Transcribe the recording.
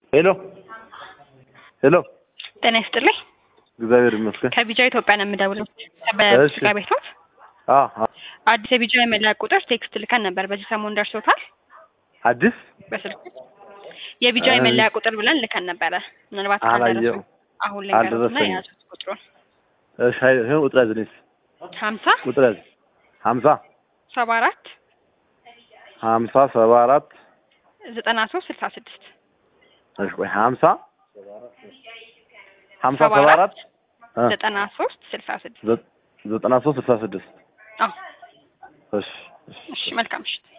ሄሎ ሄሎ፣ ጤና ይስጥልኝ። እግዚአብሔር ይመስገን። ከቢጃ ኢትዮጵያ ነው የምደውለው። እሺ። በስጋ ቤቶት አ አ- አዲስ የቢጃ የመለያ ቁጥር ቴክስት ልከን ነበር። በዚህ ሰሞን ደርሶታል? አዲስ በስልክ የቢጃ አይ። የመለያ ቁጥር ብለን ልከን ነበረ። ምናልባት አላየው። ካልደረሱ አሁን ልንገሩትና አልደረሰኝም። የያዙት ቁጥሩን እሺ፣ አይ- ይሄን ቁጥር ያዝልኝ። ሀምሳ ቁጥር ያዝ። ሀምሳ ሰባ አራት ሀምሳ ሰባ አራት ዘጠና ሶስት ስልሳ ስድስት እሺ፣ ቆይ ሀምሳ ሀምሳ ሰባ ሰባ አራት አራት እ ዘጠና ሶስት ስልሳ ስድስት ዘ- ዘጠና ሶስት ስልሳ ስድስት አዎ እሺ እሺ እሺ መልካም ምሽት